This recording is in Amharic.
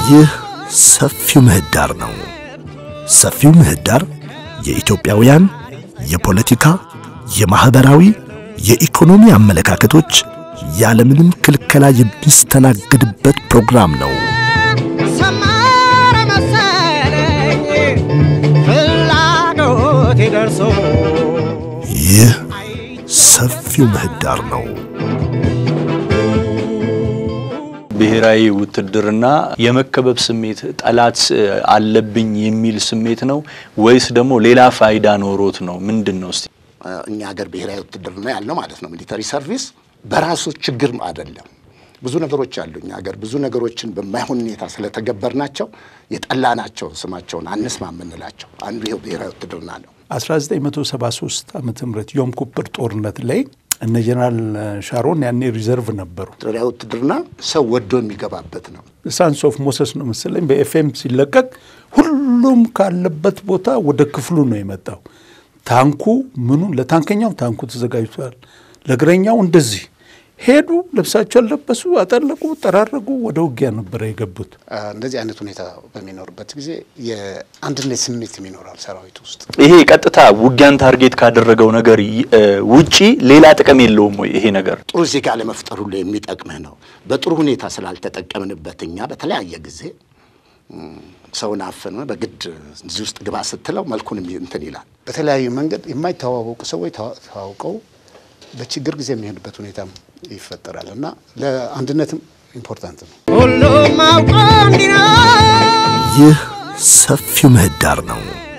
ይህ ሰፊው ምህዳር ነው። ሰፊው ምህዳር የኢትዮጵያውያን የፖለቲካ፣ የማኅበራዊ፣ የኢኮኖሚ አመለካከቶች ያለምንም ክልከላ የሚስተናገድበት ፕሮግራም ነው። ሰመረ መሰለኝ ፍላጎቴ ደርሶ ይህ ሰፊው ምህዳር ነው። ብሔራዊ ውትድርና የመከበብ ስሜት ጠላት አለብኝ የሚል ስሜት ነው ወይስ ደግሞ ሌላ ፋይዳ ኖሮት ነው? ምንድን ነው እስቲ? እኛ ሀገር ብሔራዊ ውትድርና ያልነው ማለት ነው ሚሊተሪ ሰርቪስ በራሱ ችግር አይደለም። ብዙ ነገሮች አሉ። እኛ ሀገር ብዙ ነገሮችን በማይሆን ሁኔታ ስለተገበርናቸው የጠላናቸው ስማቸውን አንስማ የምንላቸው አንዱ ይኸው ብሔራዊ ውትድርና ነው። 1973 ዓመተ ምህረት ዮም ኩፐር ጦርነት ላይ እነ ጀነራል ሻሮን ያኔ ሪዘርቭ ነበሩ። ብሔራዊ ውትድርና ሰው ወዶ የሚገባበት ነው። ሳንስ ኦፍ ሞሰስ ነው መሰለኝ በኤፍኤም ሲለቀቅ ሁሉም ካለበት ቦታ ወደ ክፍሉ ነው የመጣው። ታንኩ ምኑ ለታንከኛው ታንኩ ተዘጋጅቷል። ለእግረኛው እንደዚህ ሄዱ። ልብሳቸው ለበሱ፣ አጠለቁ፣ ጠራረጉ። ወደ ውጊያ ነበረ የገቡት። እንደዚህ አይነት ሁኔታ በሚኖርበት ጊዜ የአንድነት ስሜት ይኖራል ሰራዊት ውስጥ። ይሄ ቀጥታ ውጊያን ታርጌት ካደረገው ነገር ይ- እ ውጪ ሌላ ጥቅም የለውም ወይ ይሄ ነገር? ጥሩ ዜጋ ለመፍጠር ሁሉ የሚጠቅምህ ነው። በጥሩ ሁኔታ ስላልተጠቀምንበት እኛ በተለያየ ጊዜ እም፣ ሰውን አፍነ በግድ እዚህ ውስጥ ግባ ስትለው መልኩን የሚ- እንትን ይላል። በተለያዩ መንገድ የማይተዋወቁ ሰዎች ተዋ- ተዋውቀው በችግር ጊዜ የሚሄዱበት ሁኔታም ይፈጠራል እና ለአንድነትም ኢምፖርታንት ነው። ሁሉም አውቆ እንዲኖር ይህ ሰፊው ምህዳር ነው።